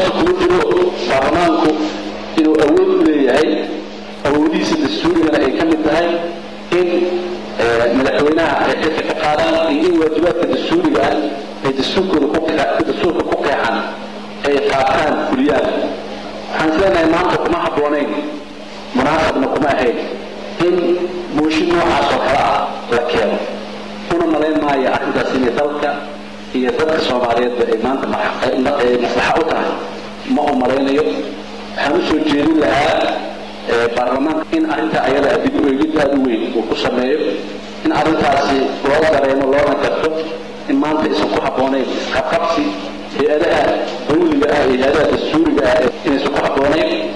meesha kuma jiro baarlamaanku inuu awood u leeyahay awoodihiisa dastuurigana ay ka mid tahay in madaxweynaha ay xilka ka qaadaan iyo in waajibaadka dastuuriga ah ay dastuurka ku qeexan ay qaataan fuliyaan waxaan isleenahay maanta kuma habboonayn munaasabna kuma ahayn in mooshin noocaas oo kale ah la keeno una malayn maayo arrintaas inay dalka iyo dadka soomaaliyeedba ay maanta maslaxa u tahay ma u malaynayo waxaan u soo jeedin lahaa baarlamaanka in arrintaa ayada dib u eegid aada u weyn uu ku sameeyo in arrintaasi loo dareemo loona garto in maanta aysan ku habboonayn isqabqabsi hay-adaha dawliga ah iyo hay-adaha dastuuriga ah inaysan ku habboonayn